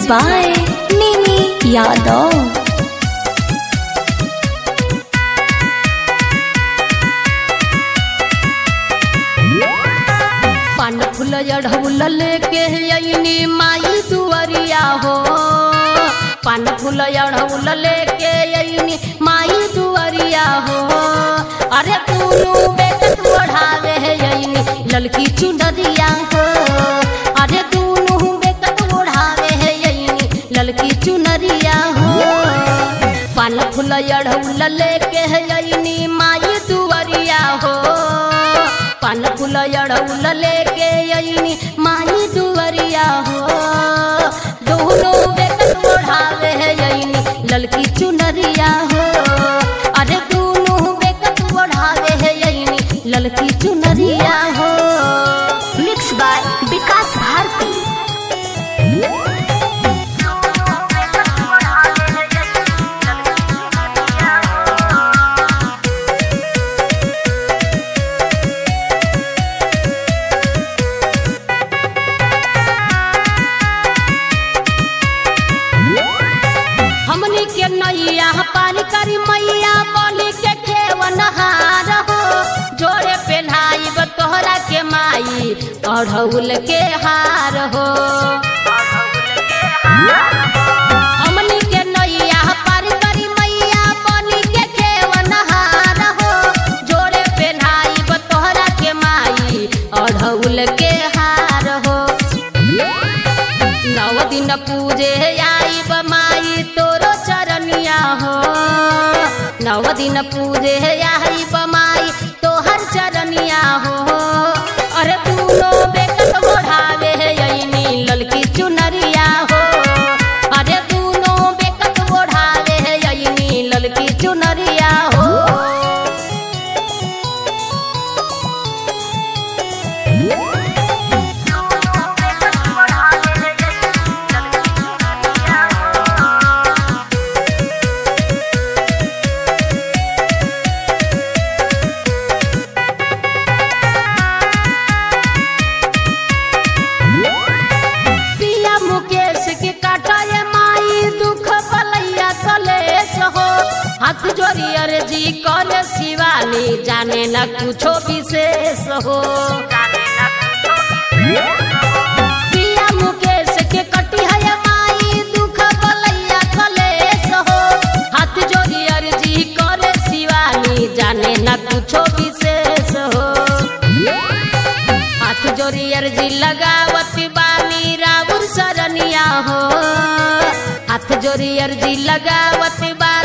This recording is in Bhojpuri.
by Mimi Yadav. पान फूल अढ़ौल लेके अइनी माई दुअरिया हो पान फूल अढ़ौल लेके अइनी माई दुअरिया हो अरे तूनु बेकत ओढ़ावे अइनी ललकी चुनरिया हो अरे तूनु बेकत ओढ़ावे अइनी ललकी चुनरिया हो पान फूल अढ़ौल लेके अइनी माई दुअरिया हो पान फूल अड़ौल लेके अइनी माई दुअरिया हो दोनों बेकत ओढ़ावे अइनी ललकी चुनरिया हो अरे दोनों बेकत ओढ़ावे अइनी ललकी चुनरिया हो Mixed by Vikas Bharti. हमनी के नैया पानी करी मैया बोली के खेवनहार हो जोड़े पहनाई तोहरा के माई अढ़ौल के हार हो हमनी के नैया पार करी मैया बोली के खेवनहार हो जोड़े पहनाई तोहरा के माई अढ़ौल के हार हो नव दिन पूजे आई बमाई तोरो चरनिया हो नव दिन पूजे आई बमाई तोहर चरनिया हो अरे तूनो बेकत ओढ़ावे अइनी ललकी चुनरिया हो अरे तूनो बेकत ओढ़ावे अइनी ललकी चुनरिया हो पिया मुकेश के काटाए माई दुख पलैया कलेश हो हाथ जोड़ी अर्जी कर शिवानी जाने न कुछो विशेष हो पिया मुकेश के कटी है माई दुख पलैया कलेश हो हाथ जोड़ी अर्जी कर शिवानी जाने न कुछो विशेष हो हाथ जोड़ी अर्जी लगावत बानी राउर सरनिया हो हाथ जोड़ी अर्जी लगावत बा